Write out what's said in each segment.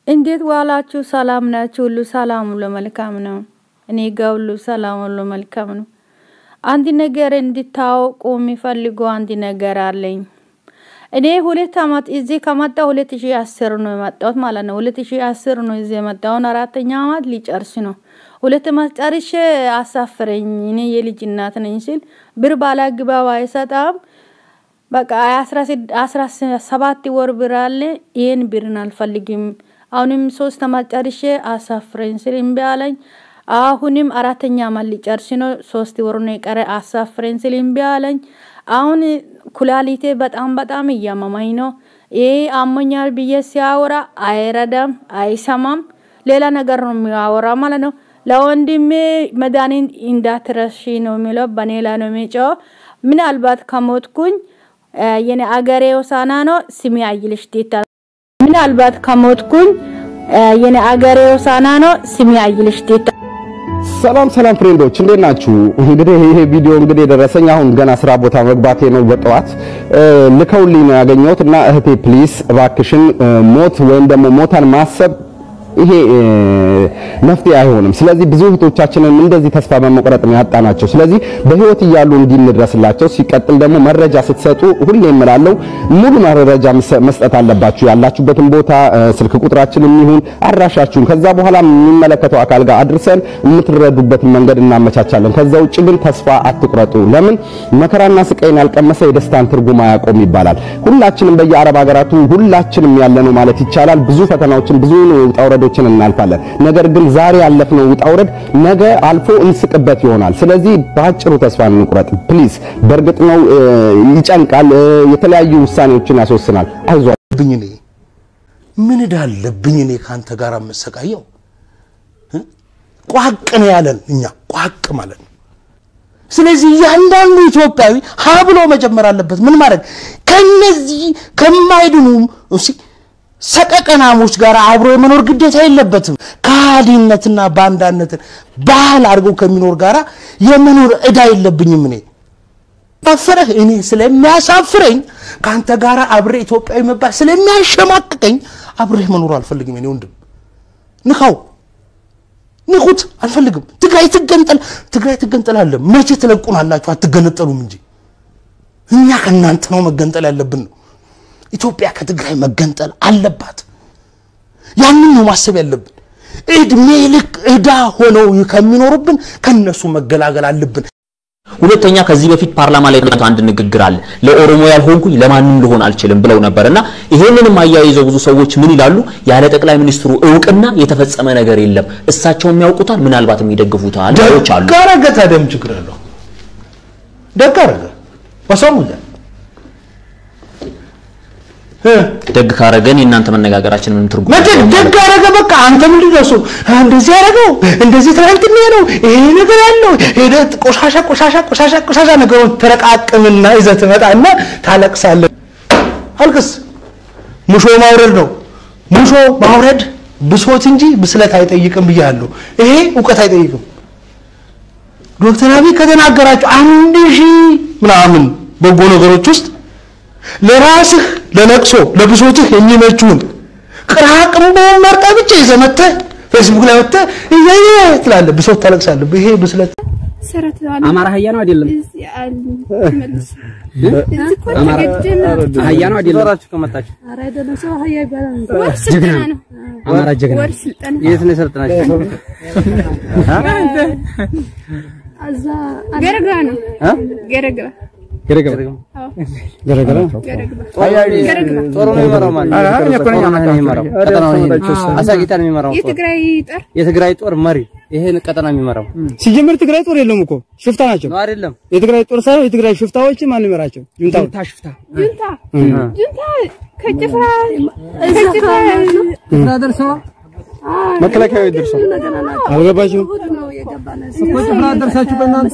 እንዴት ዋላችሁ? ሰላም ናችሁ? ሁሉ ሰላም ሁሉ መልካም ነው። እኔ ጋ ሁሉ ሰላም ሁሉ መልካም ነው። አንድ ነገር እንድታውቁ የሚፈልጉ አንድ ነገር አለኝ። እኔ ሁለት አመት እዚህ ከመጣ ሁለት ሺ አስር ነው የመጣሁት ማለት ነው። ሁለት ሺ አስር ነው እዚህ የመጣሁን አራተኛ አመት ሊጨርስ ነው። ሁለት አመት ጨርሼ አሳፍረኝ እኔ የልጅ እናት ነኝ ሲል ብር ባላግባብ አይሰጣም። በቃ አስራ ሰባት ወር ብር አለ። ይህን ብርን አልፈልግም። አሁንም ሶስት አመት ጨርሼ አሳፍረኝ ስል እምቢ አለኝ። አሁንም አራተኛ አመት ሊጨርስ ነው። ሶስት ወር ነው የቀረ። አሳፍረኝ ስል እምቢ አለኝ። አሁን ኩላሊቴ በጣም በጣም እያመመኝ ነው። ይሄ አሞኛል ብዬ ሲያወራ አይረዳም፣ አይሰማም። ሌላ ነገር ነው የሚያወራ ማለት ነው። ለወንድሜ መድኃኒት እንዳትረሺ ነው የሚለው። በኔ ላይ ነው የሚጮው። ምናልባት ከሞትኩኝ የኔ አገሬ ሆሳዕና ነው ስሜ አይልሽ ዴታ። ምናልባት ከሞትኩኝ የኔ አገሬ ሆሳዕና ነው ስሜ አይልሽ ዴታ። ሰላም ሰላም ፍሬንዶች እንዴት ናችሁ? እንግዲህ ይሄ ቪዲዮ እንግዲህ የደረሰኝ አሁን ገና ስራ ቦታ መግባቴ ነው። በጠዋት ልከውልኝ ነው ያገኘሁት እና እህቴ ፕሊስ እባክሽን ሞት ወይም ደግሞ ሞታን ማሰብ ይሄ መፍትሄ አይሆንም። ስለዚህ ብዙ እህቶቻችንን እንደዚህ ተስፋ በመቁረጥ ነው ያጣናቸው። ስለዚህ በህይወት እያሉ እንዲንድረስላቸው፣ ሲቀጥል ደግሞ መረጃ ስትሰጡ ሁሌ እምላለሁ ሙሉ መረጃ መስጠት አለባችሁ። ያላችሁበትን ቦታ ስልክ ቁጥራችንም ይሁን አድራሻችሁን፣ ከዛ በኋላ የሚመለከተው አካል ጋር አድርሰን የምትረዱበትን መንገድ እናመቻቻለን። ከዛ ውጭ ግን ተስፋ አትቁረጡ። ለምን መከራና ስቃይን ያልቀመሰ የደስታን ትርጉም አያውቀውም ይባላል። ሁላችንም በየአረብ ሀገራቱ ሁላችንም ያለነው ማለት ይቻላል ብዙ ፈተናዎችን ብዙ ውጣ ውረዶችን እናልፋለን። ነገር ግን ዛሬ ያለፍነው ውጣ ውረድ ነገ አልፎ እንስቅበት ይሆናል። ስለዚህ በአጭሩ ተስፋ እንቁረጥ ፕሊዝ። በእርግጥ ነው ይጨንቃል፣ የተለያዩ ውሳኔዎችን ያስወስናል። አይዟችሁ። እኔ ምን ዕዳ አለብኝ እኔ ከአንተ ጋር የምሰቃየው? ቋቅ ነው ያለን እኛ ቋቅ ማለት ነው። ስለዚህ እያንዳንዱ ኢትዮጵያዊ ሀ ብሎ መጀመር አለበት። ምን ማድረግ ከነዚህ ከማይድኑ ሰቀቀናሞች ጋር አብሮ የመኖር ግዴታ የለበትም። ከሃዲነትና ባንዳነትን ባህል አድርገው ከሚኖር ጋራ የመኖር ዕዳ የለብኝም። እኔ አፈረህ እኔ ስለሚያሳፍረኝ ከአንተ ጋር አብሬ ኢትዮጵያዊ መባል ስለሚያሸማቅቀኝ አብሬህ መኖር አልፈልግም። እኔ ወንድም ንካው ንኩት፣ አልፈልግም። ትግራይ ትገንጠል፣ ትግራይ ትገንጠላለ። መቼ ትለቁናላችሁ? አትገነጠሉም እንጂ እኛ ከእናንተ ነው መገንጠል ያለብን ነው። ኢትዮጵያ ከትግራይ መገንጠል አለባት። ያንን ነው ማሰብ ያለብን። እድሜ ልክ ዕዳ ሆነው ከሚኖሩብን ከነሱ መገላገል አለብን። ሁለተኛ ከዚህ በፊት ፓርላማ ላይ አንድ ንግግር አለ። ለኦሮሞ ያልሆንኩኝ ለማንም ልሆን አልችልም ብለው ነበርና ይሄንንም አያይዘው ብዙ ሰዎች ምን ይላሉ? ያለ ጠቅላይ ሚኒስትሩ እውቅና የተፈጸመ ነገር የለም። እሳቸው የሚያውቁታል፣ ምናልባት የሚደግፉታል ሰዎች አሉ። ደግ አደረገ። ታዲያ ምን ችግር አለው? ደግ አደረገ። ወሰሙለ ደግ ካረገን የእናንተ መነጋገራችን ምንም ትርጉም መቼ የለውም ማለት ደግ አደረገ። በቃ አንተ ምንድን ነው እሱ እንደዚህ ያደረገው እንደዚህ ትናንትና ነው ይሄ ነገር ያለው ሄደህ ቆሻሻ ቆሻሻ ቆሻሻ ቆሻሻ ነገሩን ተረቃቅምና ይዘህ ትመጣና ታለቅሳለህ። አልቅስ። ሙሾ ማውረድ ነው። ሙሾ ማውረድ ብሶት እንጂ ብስለት አይጠይቅም ብያለሁ። ይሄ እውቀት አይጠይቅም። ዶክተር አብይ ከተናገራቸው አንድ ሺህ ምናምን በጎ ነገሮች ውስጥ ለራስህ ለለቅሶ ለብሶትህ የሚመቹን ቅራቅንቦ መርጠህ ብቻ ይዘህ መተህ ፌስቡክ ላይ ወጥተህ እያየ ትላለህ፣ ብሶት ታለቅሳለህ። ይሄ ብስለት አማራ አህያ ነው አይደለም? አማራ አህያ ነው አይደለም? ጀግና ነው። አማራ ጀግና ነው። የት ነው የሰለጠናችሁ? ገረግራ ነው እ? ገረግራ ገረገራ ገረገራ ጦሩ ነው የሚመራው ማለት ነው። ጦሩ ነው የሚመራው ቀጠናውን ይሄን አሳጊታ ነው የሚመራው ጦር የትግራይ ጦር የትግራይ ጦር መሪ ይሄን ቀጠና የሚመራው ሲጀምር ትግራይ ጦር የለም እኮ ሽፍታ ናቸው። ነው አይደለም? የትግራይ ጦር ሳይሆን የትግራይ ሽፍታዎች ማን ይመራቸው? ጁንታው ጁንታ ሽፍታ ጁንታ ጁንታ ከጭፍራ ከጭፍራ ደርሰዋ መከላከያ ደርሰው አልገባችሁም? እኮ ጭፍራ ደርሳችሁ በእናንተ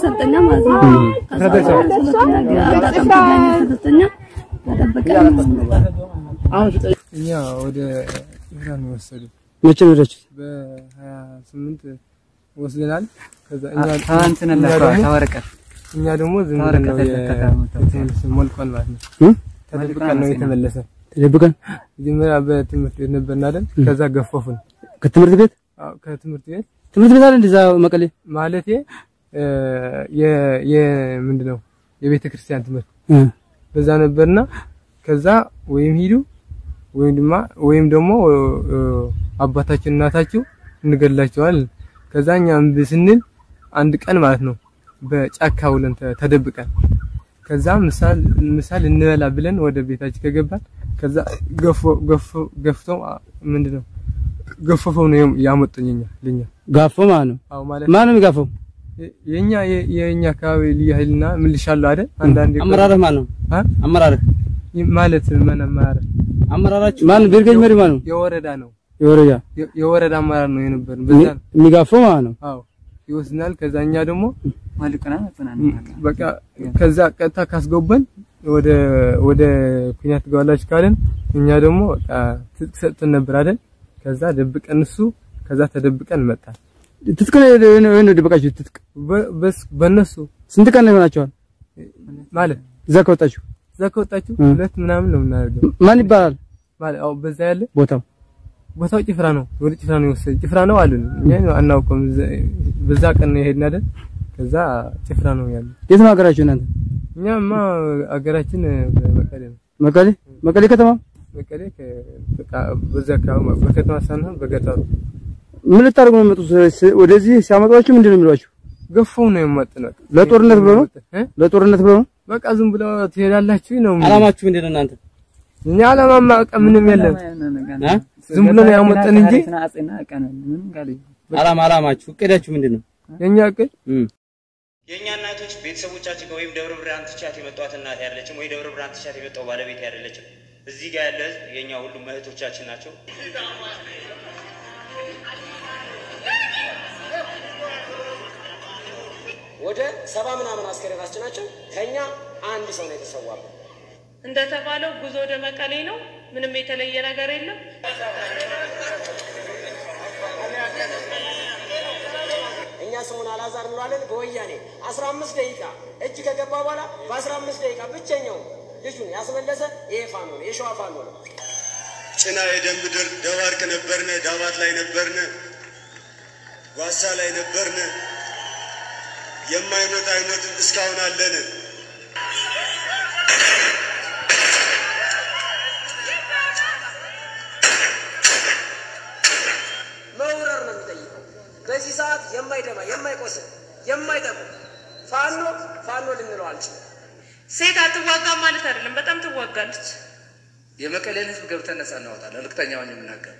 እኛ ወደ ኢራን ወሰዱ መቼ ነው ሄዳችሁት? በሀያ ስምንት ወስደናል። ከዛ እኛ ታንተን እኛ ደግሞ- ታወረቀት እኛ ደግሞ ዝም ብለን ታወረቀት ነው የ- ተከታተሉ። የተመለሰ ሞልቋል ማለት ነው። እ? ተደብቀን ነው የተመለሰ ተደብቀን መጀመሪያ በትምህርት ቤት ነበርን አይደል? ከዛ ገፈፉን። ከትምህርት ቤት አዎ ከትምህርት ቤት ትምህርት ቤት አለ እንደዛ መቀሌ ማለቴ እ የ የ ምንድነው የቤተ ክርስቲያን ትምህርት እ በዛ ነበርና ከዛ ወይም ሂዱ ወይም ድማ ወይም ደግሞ እ አባታችን እናታችሁ እንገድላቸዋለን። ከዛ እኛ እምቢ ስንል አንድ ቀን ማለት ነው በጫካ ውለን ተ- ተደብቀን ከዛ ምሳል ምሳል እንበላ ብለን ወደ ቤታችን ከገባን ከዛ ገፎ ገፎ ገፍተው አ- ምንድነው ገፈፈው ነው ያመጡኝ እኛ ልኛ ጋፎ ማለት ነው። አዎ ማለት ማን ነው የሚጋፈው? የ- የኛ የ- የኛ አካባቢ ልዩ ኃይልና ምልሻለሁ አይደል አንዳንዴ አመራርህ ማን ነው? አ? አመራርህ ይ- ማለት ምን አመራር አመራራችሁ ማን? ብርገኝ መሪ ማን ነው? የወረዳ ነው የወረዳ የ- የወረዳ አመራር ነው የነበርን በዛ ነው የሚጋፈው ማለት ነው። አዎ ይወስናል ከዛ እኛ ደግሞ በቃ ከዛ ቀጥታ ካስገባን ወደ ወደ ኩኛት ትገባላችሁ ካለን እኛ ደግሞ በቃ ትጥቅ ሰጥተን ነበር አይደል ከዛ ደብቀን እሱ ከዛ ተደብቀን መጣን ትጥቅ ነው ነው ደበቃችሁ? ትጥቅ በ- በስ በእነሱ ስንት ቀን ይሆናችኋል? ማለት እዛ ከወጣችሁ እዛ ከወጣችሁ እ። ሁለት ምናምን ነው የምናደርገው ማን ይባላል ማለት አዎ በዛ ያለ ቦታው? ቦታው ጭፍራ ነው ወደ ጭፍራ ነው የወሰደ ጭፍራ ነው አሉን እኛ አናውቀውም እዛ- በዛ ቀን ነው የሄድን አይደል ከዛ ጭፍራ ነው ያለ የት ነው ሀገራችሁ እናንተ? እኛማ አገራችን መቀሌ ነው መቀሌ መቀሌ ከተማ መቀሌ ከ- በቃ በዛ አካባቢ በከተማ ሳንሆን በገጠሩ ምን ልታደርጉ ነው የመጡት? ስ- ወደዚህ ሲያመጧችሁ ምንድን ነው የሚሏችሁ? ገፈው ነው የመጡን በቃ ለጦርነት ብሎ ነው? እ? ለጦርነት ብለው ነው? በቃ ዝም ብለው ትሄዳላችሁ ነው የሚሉን። አላማችሁ ምንድን ነው እናንተ? እኛ አላማማ በቃ ምንም የለም አ? ዝም ብሎ ነው ያመጣን እንጂ አላማ አላማችሁ እቅዳችሁ ምንድን ነው? የኛ እቅድ የእኛ እናቶች ቤተሰቦቻችን ጋር ወይም ደብረ ብርሃን ትቻት የመጧት እናት ያለችም ወይ ደብረ ብርሃን ትቻት የመጣው ባለቤት ያደለችም እዚህ ጋር ያለ ህዝብ የእኛ ሁሉም እህቶቻችን ናቸው። ወደ ሰባ ምናምን አስከሬናችን ናቸው። ከኛ አንድ ሰው ነው የተሰዋበት። እንደተባለው ጉዞ ወደ መቀሌ ነው። ምንም የተለየ ነገር የለም። እኛ ስሙን አላዛር እንለዋለን። በወያኔ 15 ደቂቃ እጅ ከገባ በኋላ በ15 ደቂቃ ብቸኛው ልጁን ያስመለሰ ይሄ ፋኖ ነው፣ የሸዋ ፋኖ ነው። ጭና የደም ምድር ደባርቅ ነበርነ፣ ዳባት ላይ ነበርነ፣ ጓሳ ላይ ነበርነ። የማይሞት አይሞትም እስካሁን አለን። መውረር ነው የሚጠይቀው። በዚህ ሰዓት የማይደማ የማይቆስል የማይጠቁም ፋኖ ፋኖ ልንለው አልችልም። ሴት አትዋጋም ማለት አይደለም፣ በጣም ትዋጋለች። የመቀሌን ህዝብ ገብተን ነጻ እናወጣለን። እርግጠኛ ሆኜ የምናገር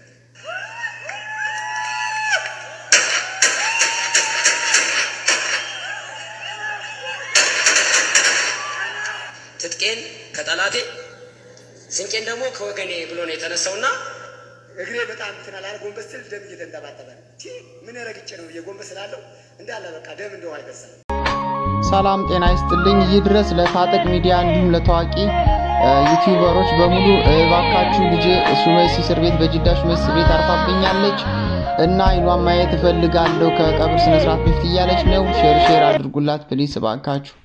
ትጥቄን ከጠላቴ ስንቄን ደግሞ ከወገኔ ብሎ ነው የተነሳውና እግሬ በጣም እንትን አላለ። ጎንበስ ስል ደም እየተንጠባጠበ ነው። ቲ ምን ረግጬ ነው የጎንበስ ስላለው እንዳለ በቃ ደም እንደው አይፈስም። ሰላም ጤና ይስጥልኝ። ይህ ድረስ ለታጠቅ ሚዲያ እንዲሁም ለታዋቂ እ፣ ዩቲዩበሮች በሙሉ እባካችሁ ልጄ ሱመሲ እስር ቤት በጅዳ ሱመሲ እስር ቤት አርፋብኛለች እና አይኗን ማየት እፈልጋለሁ ከቀብር ስነስርዓት በፊት እያለች ነው። ሼር ሼር አድርጉላት ፕሊስ እባካችሁ።